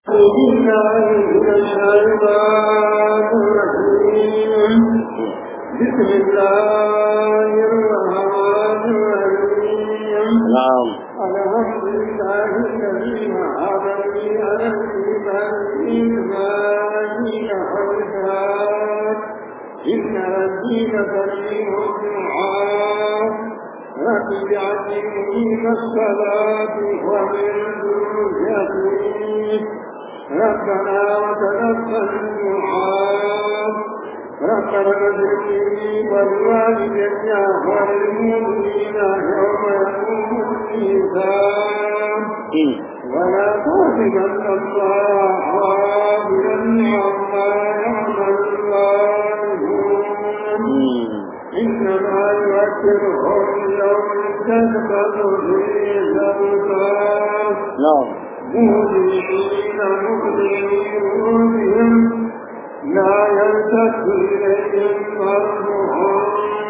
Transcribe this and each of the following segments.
بالله من الشيطان الرجيم بسم الله الرحمن الرحيم نعم الحمد لله الذي وهبني على الإيمان إيماني حسنات إن الدين كريم الدعاء رب اجعلني مقيم الصلاة ومن ذريتي ربنا وتقبل الدعاء ربنا اغفر لي ولوالدي وللمؤمنين يوم يقوم الميزان ولا تحسبن الله غافلا عما يعمل الظالمون إنما يؤثرهم يوم تشخص فيه الأبصار نعم مهزئين مقبلين رؤوسهم لا يلتفت إليهم طرفهم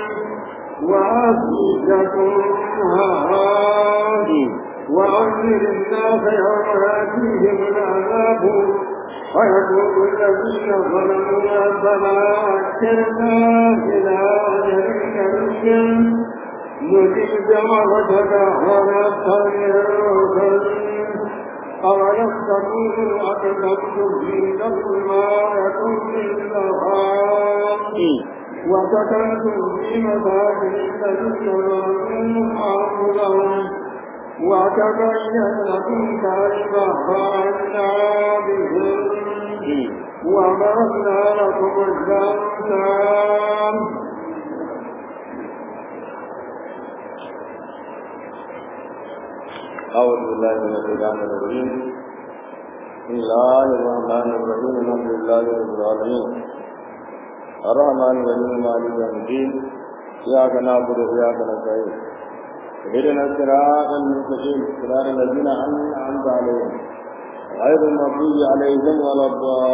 وأفئدتهم هواء وأنذر الناس يوم يأتيهم العذاب ويقول الذين ظلموا ربنا أكرنا إلى أجل كريم نجيب دعوتك ونستغفر أولم تكونوا أقسمتم في نفس ما يكون الأرحام وسكنتم في مساكن الذين ظلموا أنفسهم وتبين لكم كيف فعلنا بهم وضربنا لكم الأمثال أعوذ بالله من الشيطان الرجيم بسم الله الرحمن الرحيم الحمد لله رب العالمين الرحمن الرحيم مالك يوم الدين إياك نعبد وإياك نستعين اهدنا الصراط المستقيم صراط الذين أنعمت عليهم غير المغضوب عليهم ولا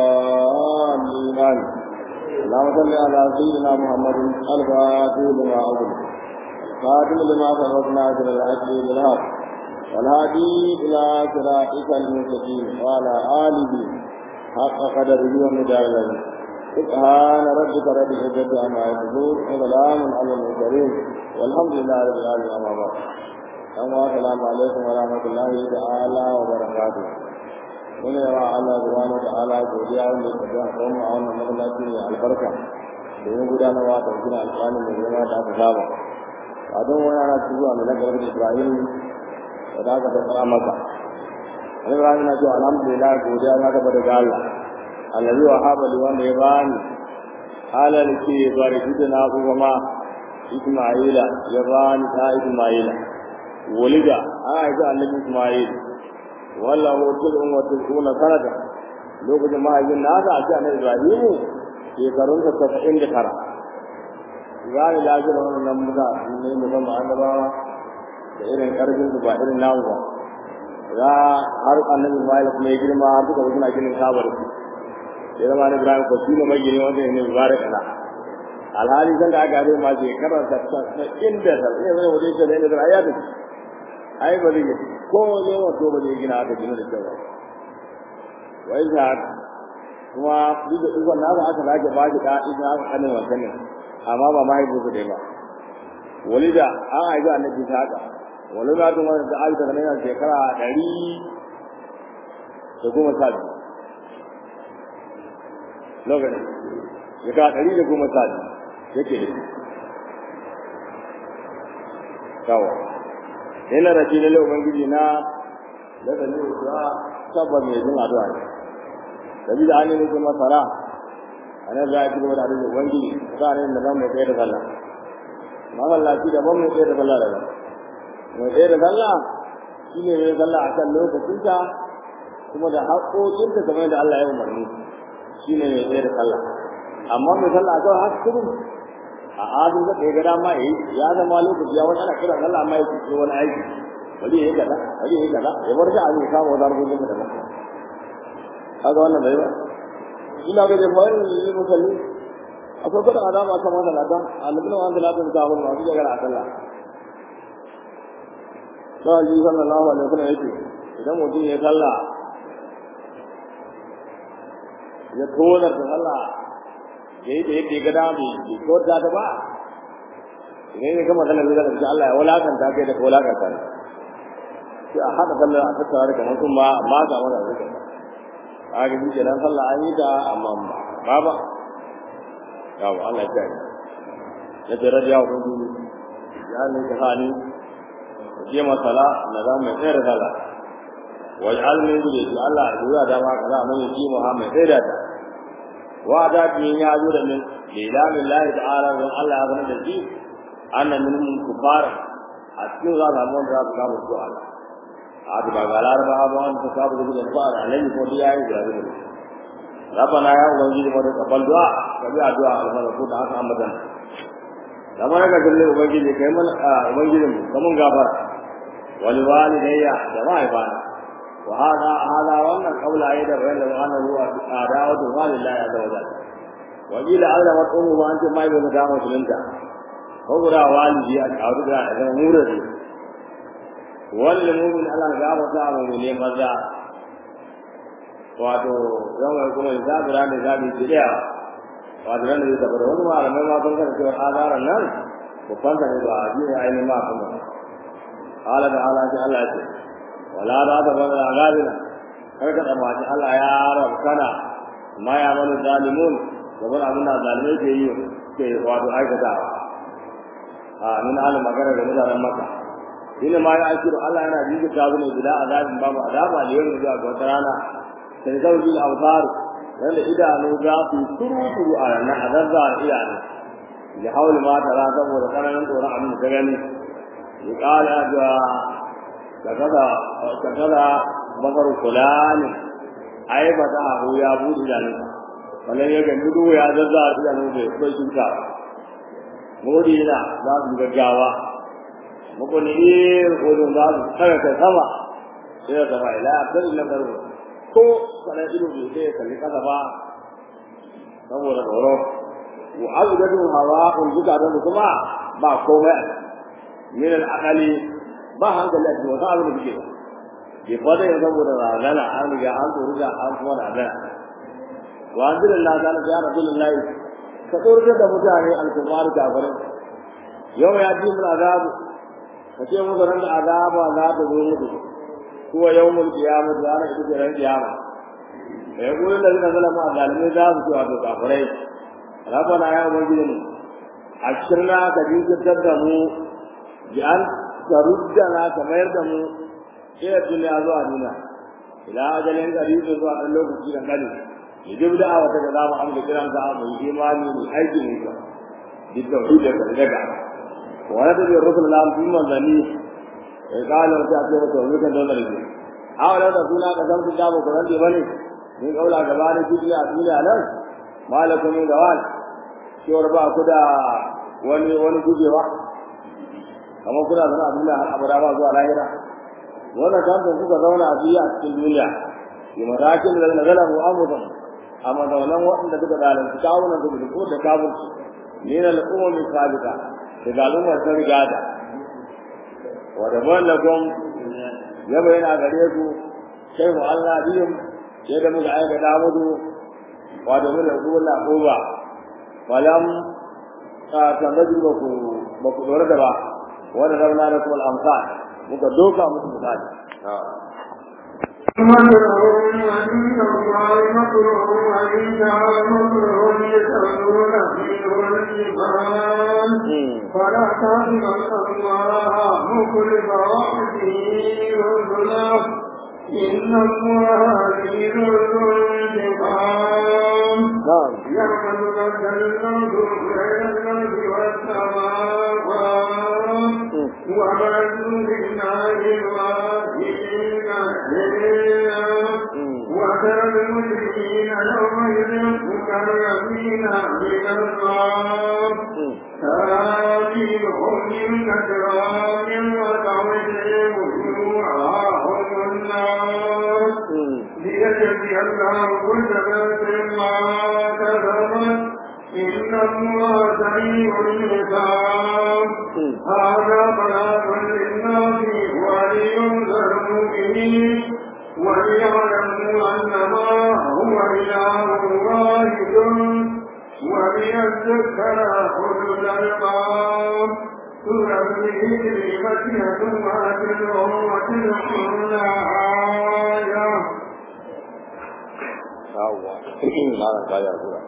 الضالين اللهم صل على سيدنا محمد الفاتح لما أغلق خاتم لما فرضنا في الحج بالحق والهادي إلى صراطك المستقيم وعلى آله حق قدره ومدار له سبحان ربك رب العزة عما يصفون وسلام على المرسلين والحمد لله رب العالمين أما بعد السلام عليكم ورحمة الله تعالى وبركاته من يرى الله سبحانه وتعالى godiya wanda ya tafi a tsawon a wannan masallaci mai albarka domin gudanarwa da gina alƙalin mai girma da aka saba a don wani ana zuwa mai nagarar Ibrahim da za ka tattara maka wani rami na cewa alhamdulillah godiya na gaba daga Allah allazi wa habali wanda ya bani halal ke bari shi na kuma Isma'ila ya bani ta Isma'ila walida an haifi annabi Isma'il wallahu tilun wa tiluna sanata lokacin mahaifin na aka ce annabi Ibrahim shekarun sa saba'in da tara gani lafiyar wannan mutane ne musamman annabawa da irin karfin su ba irin namu ba za har annabi Ismail kuma ya girma har suka suna ginin kabar su ya zama na Ibrahim ko shi ne mai gini wanda ne mubarak na alhali san da aka ma shekarar ta ta inda ta ne wani wajen ta ne da ayatu ai ba zai ko ne wato ba zai gina aka gina da cewa wai za kuma duk da ikon nasa aka sake ba shi da ina aka kanin wancan ne amma ba mahaifinsu dai ba walida an haifi annabi ta haka wani na tun wani da aisha da yana shekara ɗari da goma sha biyu lokacin shekara ɗari da goma sha biyu yake da shi kawo yana da shi lalle ubangiji na da da ne kuwa tabbas mai jin addu'a ne da bi da an yi kuma masara a nan za a ci gaba da addu'a ubangiji za a ne da zan mai tsaye da sallah masallaci daban mai tsaye da sallah daban mai tsaye da sallah shi ne mai sallah a kan lokacinta kuma da haƙoƙinta kamar yadda Allah ya umarni shi ne mai tsaye da sallah amma mai sallah a kawai haka kudu a adin da ɗaya gada ma yi ya zama lokaci ya wani ana kira sallah amma ya ce wani aiki bari ya yi kaza bari ya yi kaza ya bar da abin kama wani harkokin da ba haka wannan bai ba ina ga da fa'in yi musalli akwai kudin azaba kan wannan ladan annabin wanda ladan ta hun masu jagara a sallah sai ji sallallahu alaihi wasallam yake idan mutum ya sallah ya tona ta Allah ya yi da yadda ya ga dama bai ko ta ta ba idan ya gama sallar da ta Allah ya wulakanta kai da wulakanta ne sai a haɗa sallar a tattara da kamar sun ba ba ga mana zuwa a ga shi kenan sallah an yi ta amma ba ba yawo Allah ya kai ya ce radiya wa gudu ya ne ka hani je masala na za mai tsere sallah waj'al min dhurriyyati Allah ya da ma kaza man yi Muhammad sai da ta wa da bin ya zo da min lillahi lillahi ta'ala don Allah ya zama da shi annan min kufar a cikin za ga mun da ga mu Allah a da ba ga laraba ba an ta sabu da fara alai ko da yayi da ne rabbana ya ubangiji mu da kabal du'a ka bi addu'a alfara ko da haka ambadan kamar ka galle ubangiji kai mun ubangijin mu kamun gafara wal walidayya da mahaifana وهذا هذا وانا قول ايضا بين انه هو عداوه لله عز وجل وقيل ايضا وقوم وانت ما يبغى دعوه انت هو دا والدي اعوذ بالله من مورد والمؤمن على غاب تعالى من ماذا wato yawan kuma zabira ne zabi jiriya wato nan da tabbata wani malamai ma sun kada cewa azaran nan ko fanta ne ba a jiya ainihin ma kuma ala da ala ce Allah ya ce wala ba ta bada azabina kar ka tsammaci Allah ya rabkana ma ya mana zalimun gaban abin da zalimai ke yi ke wato aikata a min halin magana da mutanen maka ina ma ya akiru Allah yana jikin ta zuwa bila azabin babu azaba da yau zuwa ga wata rana sai zauji al-absar wanda idanu za su turu turu a ranar azazza da idanu da hauli ma tara saboda tsananin tsoron abin da ta gani ya kala da kaza kaza bakar fulani ai ba ta hu ya buɗe da ni wannan ya gani duhu ya zazza a idanu da kai shuka modi na za su gaggawa mukuni ko za su tsaya kai sama sai ka ba ila kan illa karu ko kana ido bai sai kalli kasa ba saboda tsoro wa azgadu hawa'un duka da kuma ba komai min al-aqali ba hankali a cikin wata abin da suke ke fada yin saboda razana an riga an tsoro da an kuma razana wa an zira Allah ta ya rasulullah ka tsoratar da mutane al-kufar kafirin yau ya ji mun azabu ka ce musu ran da azaba za ta zo musu kuwa yawmul qiyamah da ranar ita ran qiyama ya gurin da zina zalama a zalimai za su ce wato kafirai rabbana ya ubangiji mu ashirna ka jinkirtar da mu bi an taruddana ka mayar da mu ila duniya zuwa duniya ila ajalin qaribin zuwa ɗan lokaci da kani yajib da awa ta da mu amsa kiran ka mu imani mu aiki ne ka bi tauhid da daga wa la tabi rusul lam fi manzani ya kala ta ce maka wani kan dole ne awala da suna ka san da ba Qur'an da bane ni kaula gaba ne duniya duniya nan malakum min gawal cewar ba ku da wani wani gujewa kamar kuna zama a duniya har abada ba zuwa lahira wannan kan da kuka zauna a duniya a cikin duniya bi matakin da na zala mu amudan amma da wannan waɗanda suka zalunci kawunan su da ko da kafin ne na al'umma min sabita da galumma ta riga da wa da ballakum ya bayyana gare ku sai mu Allah biyum yadda muka aika da mudu wa da mun da kula ko ba falam ka tambaji ba ku ba ku dora da ba wanda zauna da kuma amsal muka doka musu misali مكرهم عند الله مكرهم وإن مكرهم يسألون فيه الجبال فلا تحزن الله مخلف وعده رسله إن الله عزيز ذو انتقام يعمل لك الموت بين الأرض والسماوات وما لله الواحدين وترى المشركين يومئذ مكرمين من النار ترابيهم من كتراب وتعويهم وجوههم النار ليجزي الله كل نفس ما كسبت إن الله سريع الحساب هذا بلاغ للناس ولينذر المؤمنين وليعلموا أنما هو إله ذكر أولو الألباب سورة الهجر مكية وتسع وتسعون آية yawwa malam ka ya kura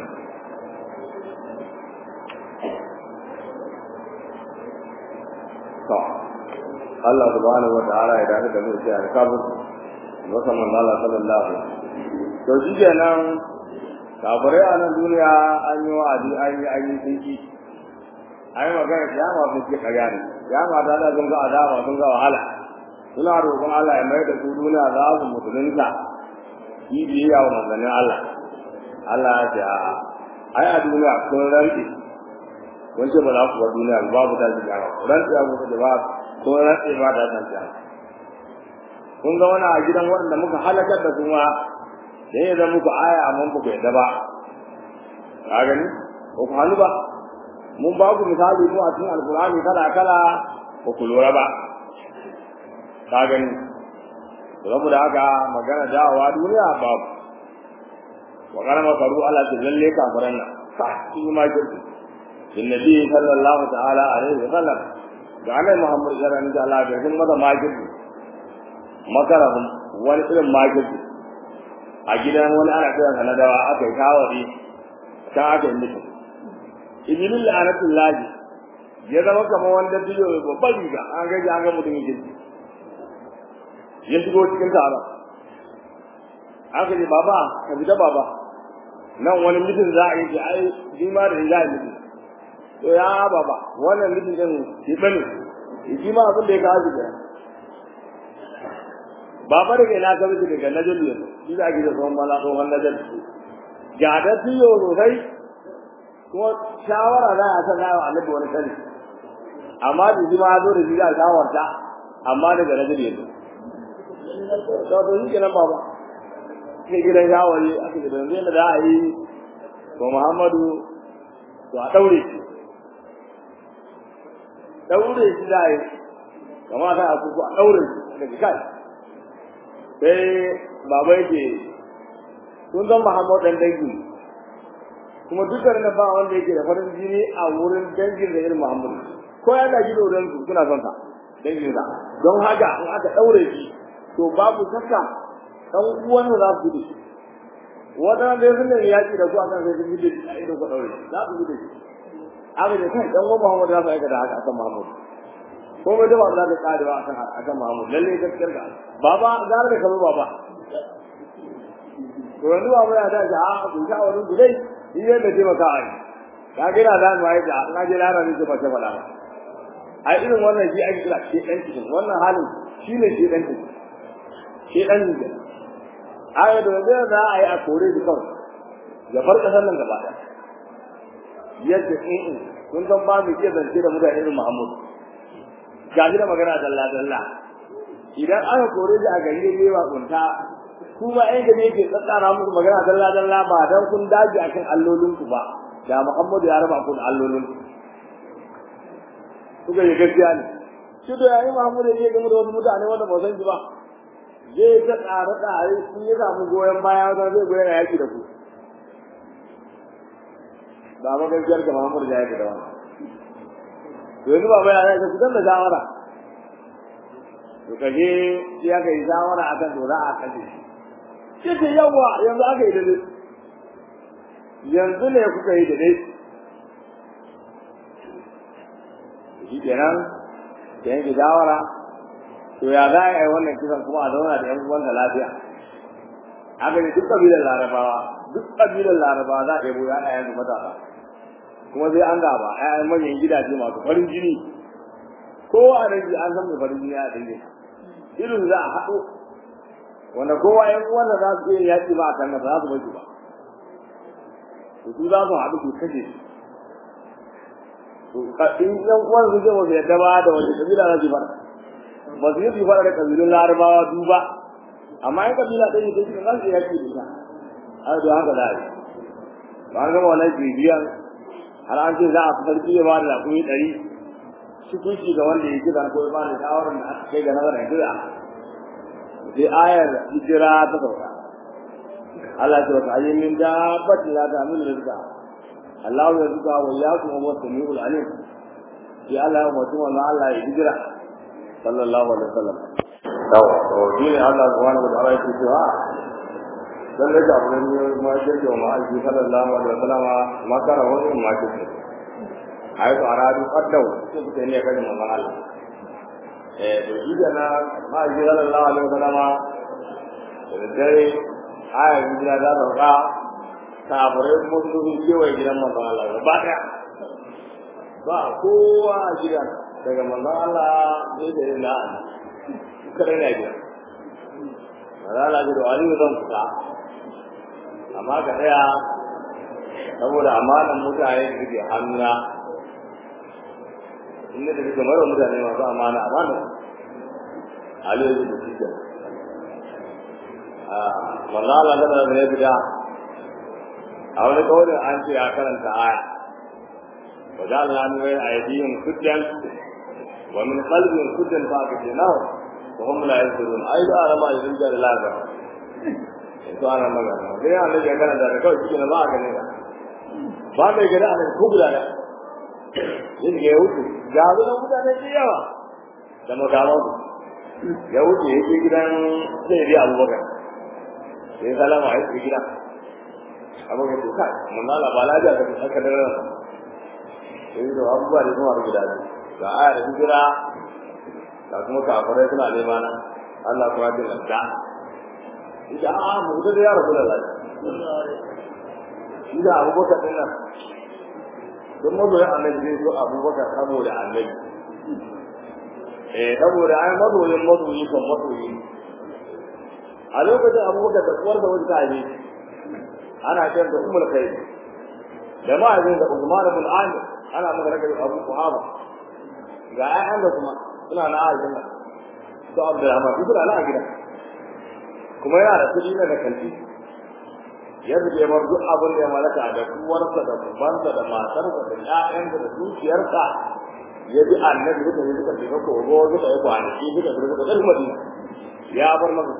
to Allah subhanahu wa ta'ala ya dace da mu sai alkabur maka man Allah sallallahu alaihi to shi kenan kafirai a nan duniya an yi wa'adi an yi an yi tsinki an yi magana kiyama sun ce karya ne kiyama ta da sun ga azaba sun ga wahala suna roƙon Allah ya mai da su duniya za su musulunta yi biyayya wa manzannin Allah Allah ya ce a'a ai a duniya kun rantsi kun ce ba za ku bar duniya ba babu tashi kiyama rantsi ya kuka da ba kun rantsi ba ta tashi kiyama kun ga wani a gidan waɗanda muka halakar da su ma da ya zama muku aya amma ba ku yadda ba ka gani ko ku hannu ba mun ba ku misali mu a cikin alkur'ani kala kala ba ku lura ba ka gani saboda haka magana dawowa duniya babu wa kana makaru ala ta lalle kafiran nan fa shi ma kirki din nabi sallallahu ta'ala alaihi wa sallam da annabi muhammad sallallahu alaihi wa sallam da sun mata makirki makarahum wani irin makirki a gidan wani ana kiran sa na dawa aka yi kawari ta aka yi mutum ibn la'anatullahi ya zama kamar wanda biyo babban riga an gaji an ga mutumin kirki ya shigo cikin taron aka ce baba ka fita baba nan wani mutum za a yi ce ai shi ma da za a yi mutum to ya baba wannan mutum din shi bane shi ma abin da ya kawo shi baba da kai na ka miki daga najalu yanzu shi za a gida tsohon mala tsohon najalu ga da tiyo sosai kuma shawara za a san nawa annabi wani sani amma da shi ma zo da shi za a shawarta amma daga najalu yanzu to to shi kenan baba sai gidan shawari aka ce yanzu yadda za a yi to Muhammadu to a daure shi daure shi za a yi kama ta a kuku a daure shi daga kai sai baba yake kun san Muhammadu dan dangi kuma dukkan na ba wanda yake da farin jini a wurin dangin da irin Muhammadu ko ya gaji da wurin su suna son sa dangin sa don haka in aka daure shi to babu shakka dan uwan da za su gudu wadanda dai sun ne yaki da su akan sai sun gudu a ido ka daure za su gudu aka ce kai dan uwan Muhammad za su aika da haka akan Muhammad ko bai da ba za ta kare ba akan akan Muhammad lalle gaskiyar ka baba gara da kamar baba to yanzu ba ya da ja ku sha wani gudai shi ne da taimaka a yi ka gina da mu ai da na je lara ne ba ta fada a irin wannan shi ake kira shi dan cikin wannan halin shi ne shi dan cikin shi dan cikin aya da da za a yi a kore shi kawai ya bar kasar nan gaba ɗaya yadda in kun san ba mu iya zance da mutane irin Muhammad ga shi da magana dalla dalla idan aka kore shi a gari ne ba kunta kuma ɗan gari yake tsatsara muku magana dalla dalla ba dan kun daji akan allolin ku ba da Muhammad ya raba ku da allolin ku kuka yi gaskiya ne shi da yayi Muhammad ya je game da wasu mutane wanda ba san shi ba zai ta tsare tsare sun ya samu goyon baya wajen zai goyon yaki da ku ba ma gaskiyar ka Muhammad ya yi da wannan to yanzu ba ya ce ku dan da shawara to kaje sai aka yi shawara akan to za a kaje shi ce yawa yanzu aka yi dade yanzu ne kuka yi dade shi kenan da yanke shawara to ya za a yi wannan kisan kuma a zauna da yan uwansa lafiya haka ne duk kabilar larabawa duk kabilar larabawa za a ɗebo ya ɗaya yanzu matasa kuma sai an gaba ƴaƴan manyan gidaje masu farin jini ko a dangi an san mai farin jini a dangi irin za a haɗo wanda kowa ƴan uwansa za su iya yaƙi ba a kan ba za su bai ba to su za su haɗu su kashe to in ƴan uwan su ce ba su yadda ba da wani kabila za su fara ba su yi su fara da kabilun larabawa duba amma in kabila ɗaya ne ta cikin za su yaƙi da ita har da haka za a yi ba an gama wannan bibiyan har an ce za a sarki ya bada rakumi ɗari shukunci ga wanda ya kira ko ya bada shawarar da aka kai ga nazarin kira sai ayar hijira ta sauka Allah ce wata ayin min dabbatin la ta min rizqa a Allah ya zuga wa ya kuma wa samiul alim ya Allah ya mutum wannan Allah ya hijira sallallahu alaihi wasallam yawa to dole Allah subhanahu wa ta'ala yake cewa dan da abu ne ma shirke wa ma'aiki sallallahu alaihi wasallam ma kana wani ma shirke ai to aradu qaddau sai kuke ne kan manzon Allah eh to shi da na ma'aiki sallallahu alaihi wasallam da dare ayan hijira da sauka kafirai kuma sun zo kewaye gidan manzon Allah gaba daya ba kowa a gidan daga manzon Allah sai da ina kada ne gidan manzon Allah da Aliyu zan fita amma ka tsaya saboda amanan mutane da suke hannuna inda da suke mara mutane masu amana amana Aliyu da suke manzon Allah da ya fita a wani kawai an ce ya karanta aya wa ja'alna min bayni aydihim suddan wa min qalbihim suddan fa akhdnahu wa hum la yasirun ai da ana ma idan da laga to ana magana sai an da karanta da kawai cikin ba ga ne ba mai gada an ko guda da yin ga wuce ga da mutane da yawa da magawan ya wuce yake gidan sai dai abubakar sai salama a yi gidan abin da ke kai mun lala ba lafiya da aka da ran sai da abubuwa da kuma guda biyu ga aya da hijira da kuma kafirai suna nema na Allah kuma da lanta idan a mu da ya rabu da lafiya idan abubakar din nan don mazoya annabi zai so abubakar saboda annabi eh saboda ai mazoyin mazoyi kan mazoyi a lokacin abubakar da uwar da wani ta ne ana kiran da umul khair da ma'azin da Usman ibn Amir ana magana da Abu Quhafa ga ayyan da kuma suna na aljanna to Abdurrahman su suna na gida kuma yana da kudi na kanti yadda ya bar duk abin da ya malaka da kuwarsa da kubansa da matarsa da ƴaƴansa da dukiyarsa ya bi annabi duka ne suka shiga kogo suka yi kwanaki suka shiga suka ɗan madina ya bar masa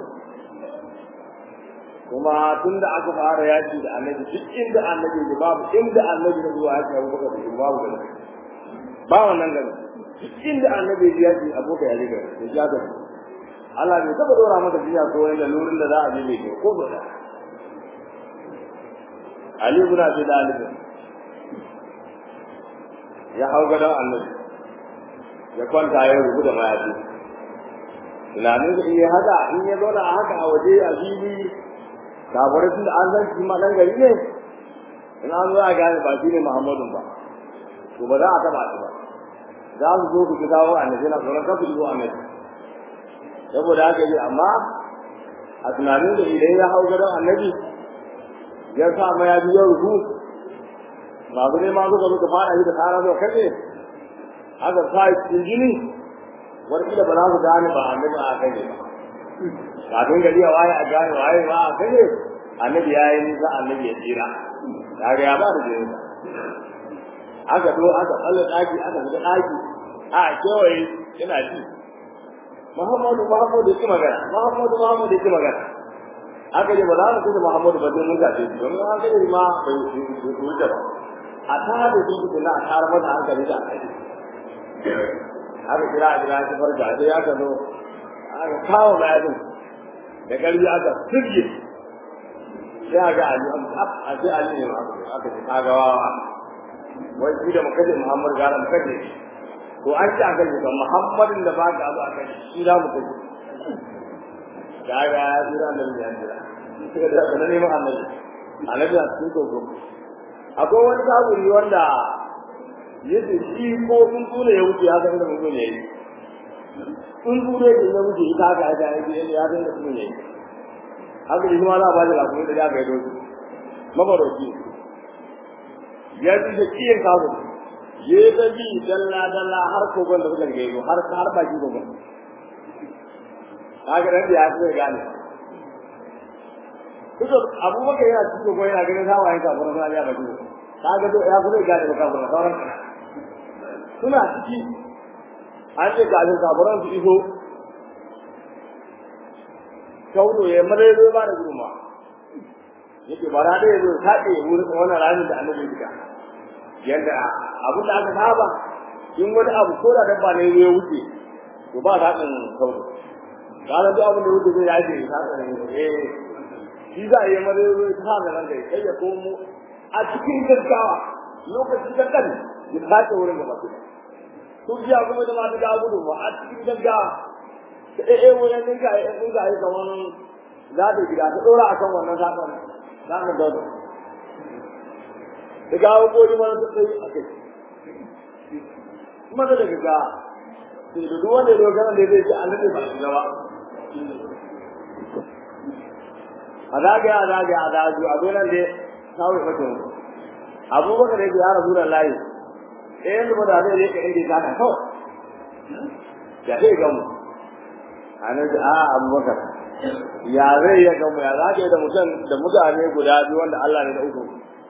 kuma tun da aka fara yaki da annabi duk inda annabi ne babu inda annabi ne zuwa yaki abu baka da babu gani ba wannan gani duk inda annabi ya yaki abu ka yaji gani ya ja gani Allah bai taba dora maka jiya ko wani lurin da za a je mai ko ba da Ali ibn Abi Talib ya hau gadon annabi ya kwanta ya rubuta mayafi tunanin da in ya haka in ya zauna a haka a waje a fili kafirai tun da an san shi ma dan gari ne in an zo a gane ba shi ne Muhammadun ba to ba za a taba shi ba za su zo ku ji kawo annabi na tsoron kafin zuwa annabi saboda haka yi amma a tunanin da idan ya hau gadon annabi ya sa ma ya biyo ruhu masu ne ma suka suka fara shi da tsara zuwa kace haka sa cikin jini wani ba za su gane ba annabi a kai ne ba kafin gari ya waye a gane waye ba a kai annabi ya yi nisa annabi ya tsira ya ga ya ba da jini aka zo aka tsalle daki aka shiga daki a kewaye yana ji Muhammadu Muhammadu yake magana Muhammadu Muhammadu yake magana aka ce ba za mu kusa Muhammadu ba sai mun gace shi domin an gani ma bai wuce ba a tara da shi kuma a tara mata hankali da kai aka kira a kira shi farka sai aka zo aka kawo bayanin da ƙarfi aka sirge sai aka ali a sai ali ne ma aka ce kaga wawa wai shi da makaje muhammad gara makaje to an ci aka ce muhammadin da baka abu aka shi za mu kaje kaga ya jira nan ya jira sai da kana neman annabi annabi a cikin gogo akwai wani saburi wanda yace shi ko sun tune ya wuce haka da mun ne yi sun ture da ya wuce ita ga da ya yi ya da su ne haka shi ma za a ba da lafiya da ya ga ido su mabaroki ya ji da kiyin kawo ya ta bi dalla dalla har kogon da suka gaido har har baki kogon kaga dan ya ce gane Kuka abubakar yana cikin kogon yana ganin hawayen kafin suna ya baki kaga to ya kuma gane ba kafin sauran suna ciki an ce kafin kafiran su iso kaudo ya mare zo ba da gurma yake bara da yazo taɗe wurin wannan ramin da annabi ya yadda abin da aka saba in wani abu ko da dabba ne ya wuce to ba ta kan sauro kana duk abin da wuce zai yaje ta kan eh shi za a yi mare ta da nan dai sai ya komo a cikin gaggawa lokacin da kan ya sace wurin gaba ɗaya su biya kuma da mata ga gudu ba a cikin gaggawa ta eh eh wurin din ka eh din ka yi kaman za ta gida ta dora akan wannan sakon za ka dauka da gawo gori mana ta tsayi a kai kuma da daga ga sai da duk wanda ya dogara da zai ji annabi ba shi gaba a zagaya a zagaya a zagaya a zo nan dai kawai mutum abubakar ya ce ya rasu da layi ɗayan da da zai rika inda ya ta kawai ya zai gamu a nan a abubakar ya zai ya gamu ya zaka yi da mutum da mutane guda biyu wanda Allah ne da uku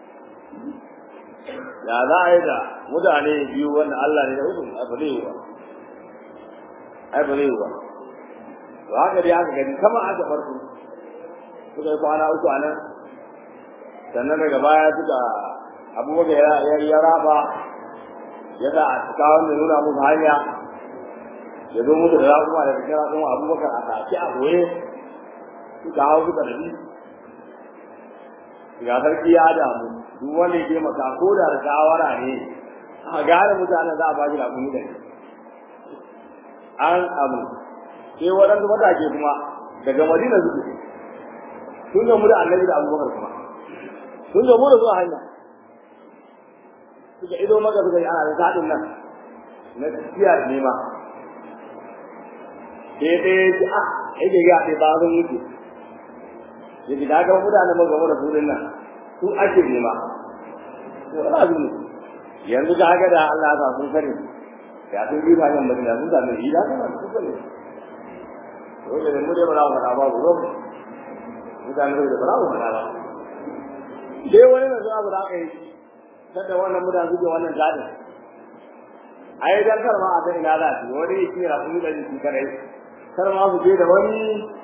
ya za a yi da mutane biyu wanda Allah ne da uku a ba zai yi ba ai ba zai yi ba to haka dai haka gani kama aka farko suka yi kwana uku a nan sannan daga baya suka abubakar ya raba ya sa a cika wanda nuna musu hanya ya zo musu da raƙuma da cikin raƙuma abubakar a sace a ɓoye suka hau suka rabi ga sarki ya damu duk wanda ya taimaka ko da da shawara ne a gane mutanen za a ba shi raƙumi da an abu sai waɗansu matake kuma daga madina suke sun gamu da annabi da abubakar kuma sun gamu da zuwa hanya suka ido maka suka yi ana da zaɗin nan na tafiya da nema sai ɗaya ya ce a yake ga sai ba zan wuce ya ji daga mutane mun gaba da surin nan su ake nema to ana zuwa yanzu ga haka da Allah ta sun sani ya sun bi hanyar madina sun sami yi da kuma sun sani dole ne mu dai ba za mu faɗa ba ku zo mutane da ba za mu faɗa ba sai wani na zuwa ba za ka yi kada wannan mutane suke wannan gadin ai dan kar ma a san ina za su wani yake ra su da jiki kare kar ma su je da wani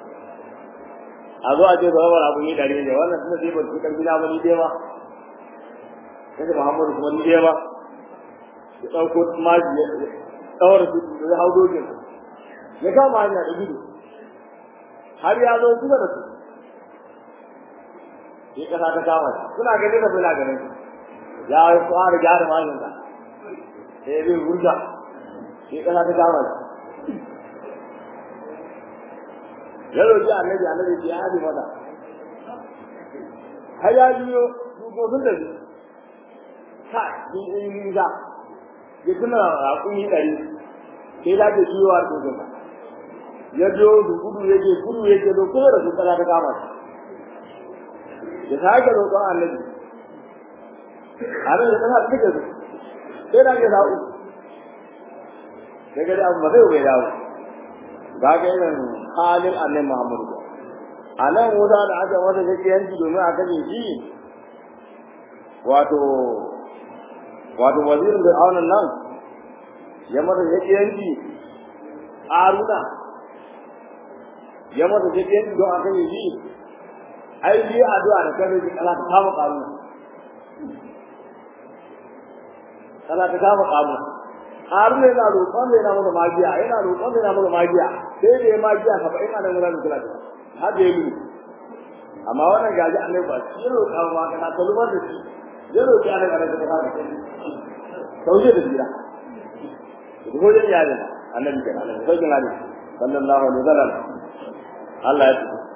a zo a ce ba wani abu ne dare ne wannan suna je ba su karbi na ba ni dai ba sai Muhammadu kuma ni dai ba ya dauko maji ya tsawar su da hau dogin ya kama hanya da gudu har ya zo kusa da su ya kasa ta kama suna ganin da suna ganin ya yi fara gyara majinsa sai zai wurga shi kasa ta kama shi ya roƙi annabi annabi ya haɗe mata har ya biyo dukkan da shi ha ni in yi za ya tuna raƙumi ɗari sai da ke biyo a dukkan ya biyo da gudu yake gudu yake da kuma da su kasa ta kama shi ya sake roƙon annabi abin da tana duka su sai da ke dawo daga da abu ba zai bai dawo ga ga irin halin annabi Muhammadu a nan wuta da aka wata take yanki domin a kaje shi wato wato wazirin da aunan nan ya mata yake yanki aruna ya mata yake yanki don a kaje shi ai bi addu'a da kaje shi Allah ta kama karuna kana ta kama kamu har ne na roƙon ne na mana magiya yana roƙon ne na mana magiya sai da ya magiya ka ba ina da wurin kula da har da yi amma wannan gaji annabi ba shi roƙa ma kana ta lubar da shi ya roƙi annabi kana ta kama sauye da jira ko ya yare annabi kenan annabi sai kana sallallahu alaihi wasallam Allah ya tsaya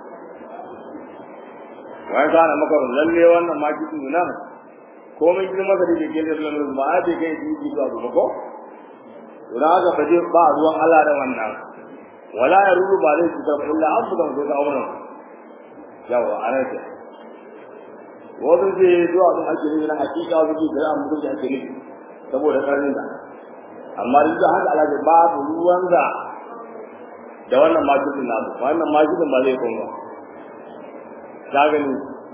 wai kana maka lalle wannan magiya nan komai girma da ke ke da lalu ba a da kai ji zuwa ba ko to da haka baje ba ruwan Allah da wannan wala ya ruru ba zai cutar illa abu da ko da auren yawa ana ce wannan je zuwa mun ake ne na hakika wuce da an mutu da ake ne saboda karnin da amma duk da haka Allah ya ba ruwan da da wannan majidin na wannan majidin ba zai kuma ka gani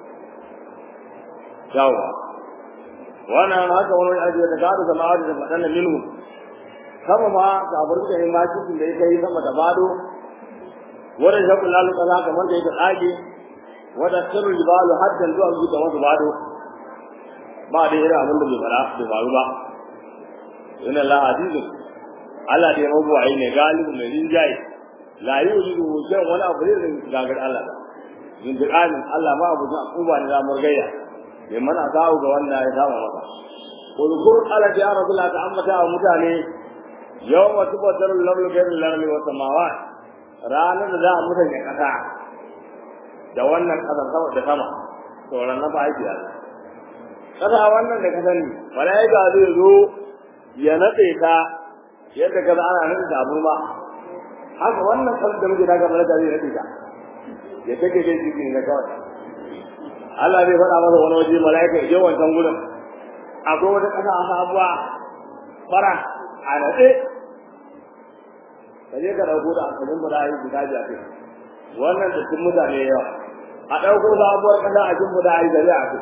yawa wannan haka wani aji da gado da ma'adi da fadanna minhu sama ma ga burka ne ma cikin da yake sama da bado wanda ya kula da kaza kamar da yake dage wanda sirru jibalu haddan zuwa zuwa da wasu bado ba da irin abin da bai fara bai faru ba inna Allah azizun Allah da ya mabuwayi ne galibu mai rinjaye la yujidu shan wani abu ne da gagar Allah ba zindiƙanin Allah ma abu zan uba ne zamar gayya bai mana kawo ga wanda ya sama masa kulkur ala ya rasulullah ta ambata wa mutane yawma tubaddalu lamlu ghayru lamli wa samawat ranar da za a mutane kasa da wannan kasan sama da sama to ranar ba aiki Allah kasa wannan da ka sani malaika zai zo ya nade ka yadda kaza ana nade da abu ba haka wannan kasan da muke daga malaika zai nade ka ya take dai jikin na kawai Allah zai faɗa masa wani waje malaika ya je wancan gurin akwai wata ƙasa a sabuwa fara a naɗe ka je ka ɗauko da asalin mu da yi guda jafi wannan da sun mutane yawa a ɗauko sabuwar ƙasa a jin mu da yi gari a kai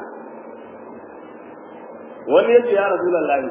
wani yake ya rasu lallahi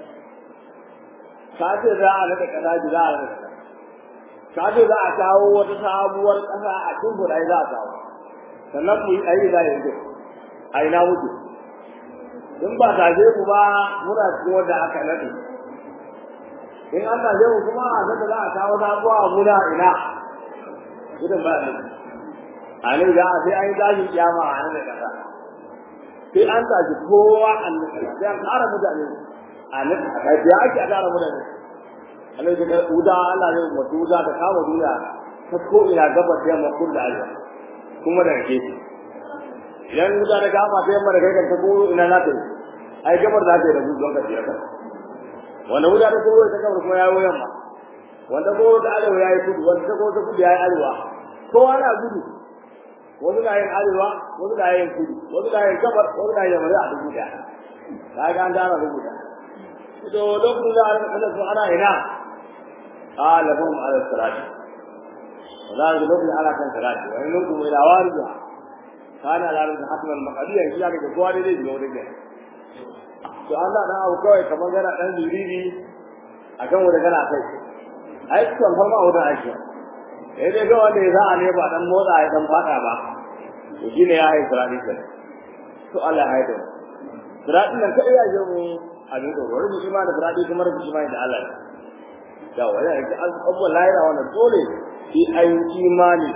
ka ce za a naɗe ƙasa ji za a naɗe ka ce za a kawo wata sabuwar ƙasa a jin mu da yi za a kawo sannan mu yi ayi za yanzu a ina mutu in ba taje ku ba muna cikin wanda aka nade in an taje ku kuma a sanda za a kawo sabuwa a muna ina idan ba ne a ne da sai an yi tashin kiyama a nan da kasa sai an tashi kowa an nade sai an kara mutane a nan a kai ya ake a kara mutane a nan da uda Allah ne mutu uda ta kama duniya ta ko ina gabas da yamma kun da arewa kuma da gefe idan wuta da kama ta yamma da kai ta ko ina na ta ai gabar za ta yi da gudu don ka tsira ka wanda wuta ta koro ta gabar kuma ya yi yamma wanda koro ta arewa ya yi kudu wanda ta koro ta kudu ya yi arewa kowa na gudu wasu na yin arewa wasu na yin kudu wasu na yin gabar wasu na yin yamma a dubu daya ta ga an dana dubu daya to lokacin da ana kada su ana ina qalahum ala salati wala lokacin ana kan salati wa in kuntum ila warija kana la rabbi hatman maqdiya shi ya ga kowa dai zai biyo da to Allah dan abu kawai kamar gana dan zuriri akan wanda kana kai ai kan farma wanda ake eh dai ga wanda ya za ne ba dan motsa ya dan fada ba to shine ya yi sirati sai to Allah ya haida sirati nan kai ya je mu abin da wani shi ma da sirati kuma da shi ma da Allah da wala ya an abuwa lahira wannan dole shi ai imani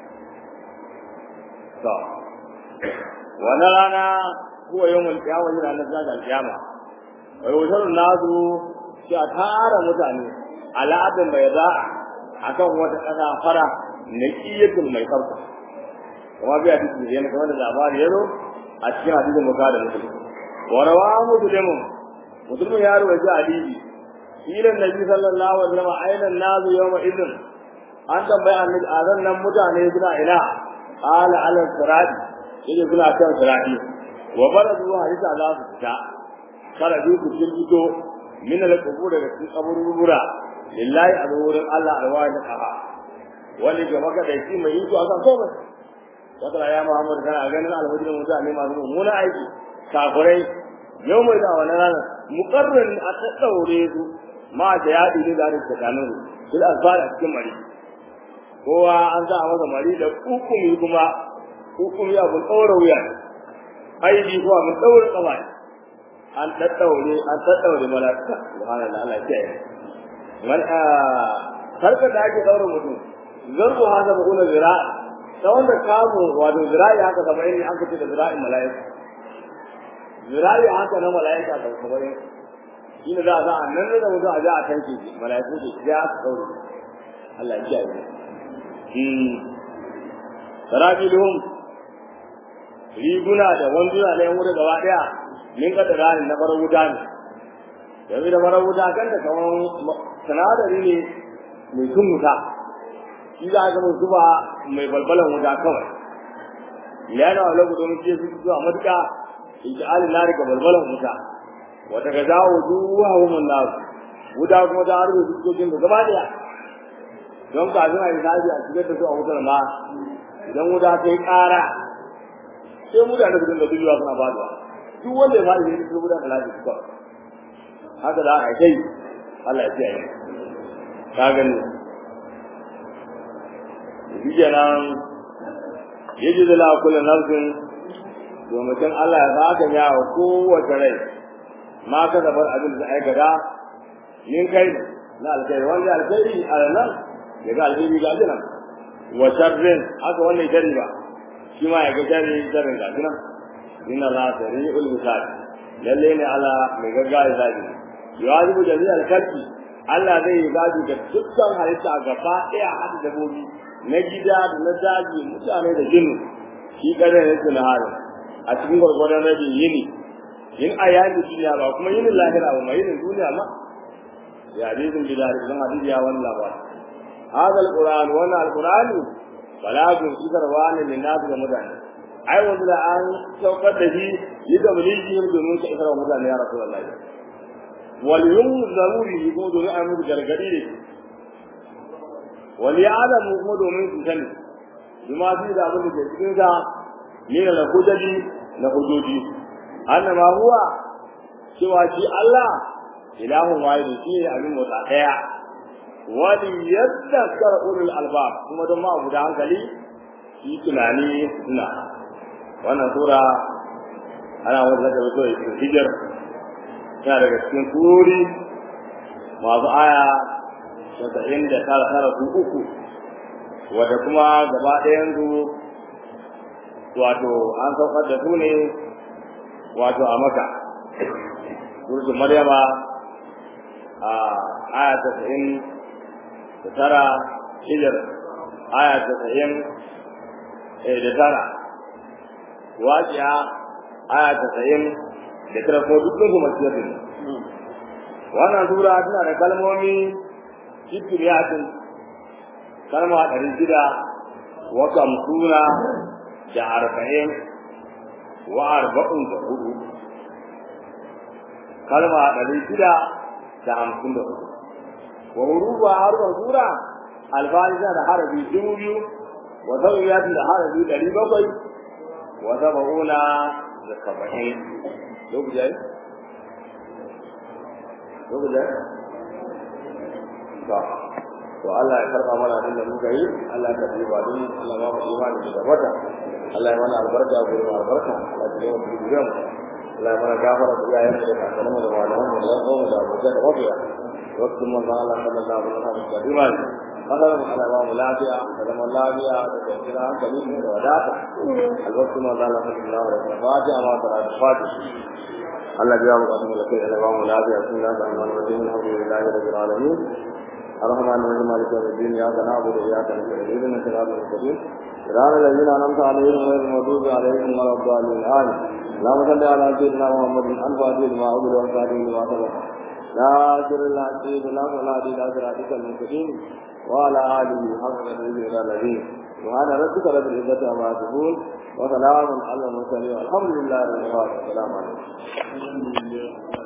to wannan rana huwa yawmul qiyamah yana nan da qiyama wa yusharu nasu shi a tara mutane al'adun bai za akan wata kasa fara naqiyatul mai farko kuma biya duk da yana kamar da labari yazo a cikin hadisin bukhari da muslim wa rawahu muslimun muslimun ya rawaita hadisi ila nabi sallallahu alaihi wasallam aina nazu yawma idin an tambaya annabi azan nan mutane suna ila ala ala sirati yake suna kan sirati wa baradu hadisa za su fita kada duk ku fito min al-qubur da cikin kaburbura lillahi alwurin Allah alwani qaha wani ga maka da shi mai iko akan komai wata ya Muhammad kana ganin alwajin mutane masu mummuna aiki kafirai yau mai da wannan rana muqarrin a ta daure su ma da yadi ne da ta kanin su bil azbara cikin mari kowa an sa masa mari da hukumi kuma hukumi abun daura wuya aidi kuwa mun daura kawai an daddaure an daddaure malaka subhanallah Allah ya yi man a sarka da ake daura mutum zarbu hada ba kula zira ta wanda kamu wato zira'i haka saba'in ne aka ce da zira'in mala'ika zira'i haka na mala'ika da saba'in shi ne za a za a nan da mutum a ja a tanke shi mala'iku ke ya su daure Allah ya yi sarabilhum riguna da wanduna na yan wurin gaba daya min kada rani na farar wuta ne yanzu da farar wuta kan da kaman sinadari ne mai tun wuta shi za a ga mai zuba mai balbalan wuta kawai yana wa lagu domin ce su zuwa matuƙa in ji alin nari ga balbalan wuta wata ga zawo zuwa wumin nasu wuta kuma ta harbe su cikin da gaba daya don kafin a yi sabi a cikin da su a wutar ma idan wuta ta yi ƙara sai mutane su dinga duniya suna faduwa duk wanda ya faɗi ne su mutane lafiya su kawai haka da aka kai Allah ya ce yi ka gani shi kenan yaji da la kullu nafsin domin Allah ya zaka ya wa kowace rai ma ka zabar abin da aikata yin kai na alkhairi wanda alkhairi a nan ya ga alkhairi ga jinan wa sharrin haka wannan shari ba shi ma ya ga shari sharrin ga jinan inna la sari'ul misal lalle ne ala mai gaggawa zabi yawajibu jami'al kalbi Allah zai yi zabi ga dukkan halitta gaba ɗaya har dabobi na gida da na daji mutane da jinnu shi kare ne su nahari a cikin gwargwadon rabin yini yin a yaji duniya ba kuma yinin lahira ba mai yinin duniya ma ya hadisin bilal idan hadisi ya wani labari hada alquran wannan alqurani balagun isarwa ne min nasu ga mutane ai wanda da an saukar da shi yi da mulijin domin ka isarwa mutane ya rasulullahi wal yunzaruri ko domin a musu gargadi ne wal ya'lamu kuma domin su sani bima fi da abin da ke cikin sa ne da hujjaji na hujjoji annama huwa cewa shi Allah ilahun wahid shi ne abin mota daya wali yadhakkar ulul albab kuma don ma guda hankali shi tunani suna wannan sura ana wanda da wato hijir yana daga cikin turi masu aya casa'in da tara tara su uku wadda kuma gaba ɗayan su wato an saukar da su ne wato a maka surutun maryama a aya casa'in da tara hijir aya casa'in da tara wajiya aya casa'in da tara ko dukkan su masu yadda wannan sura tana da kalmomi shikiriyatin kalma ɗari shida wa kamsuna da arba'in wa arba'un da hudu kalma ɗari shida da hamsin da hudu wa hurufa harfan sura alfahisa da harafi dubu biyu wa sauyatin da harafi ɗari bakwai wa saba'una da saba'in lokaci yayi lokaci yayi to to Allah ya karba mana abin da muka yi Allah ya karbi ba don Allah ba mu imani da wata Allah ya mana albarka gurin albarka Allah ya yi mu gidan Allah ya mana gafara da iyayen da kakanninmu da malaman mu da kawo da abokai da mafiya waktin mun da Allah sallallahu alaihi wasallam da imani Allah ya mana ba mu lafiya da zaman lafiya da kwanciyar hankali da wadata albarkun mun da Allah sallallahu alaihi wasallam fatiha ma ta fatiha Allah ya mu kasu da kai da ba mu lafiya sun da Allah alhamdulillahi rabbil alamin الرحمن الرحيم مالك يوم الدين اياك نعبد واياك نستعين اهدنا الصراط المستقيم صراط الذين انعمت عليهم غير المغضوب عليهم ولا الضالين امين اللهم صل على سيدنا محمد الفاتح لما عبد والخاتم لما سبق ناصر الحق بالله ولا دين صراطك المستقيم وعلى اله حق قدره الى الذين سبحان ربك رب العزه عما يصفون وسلام على المرسلين والحمد لله رب العالمين السلام عليكم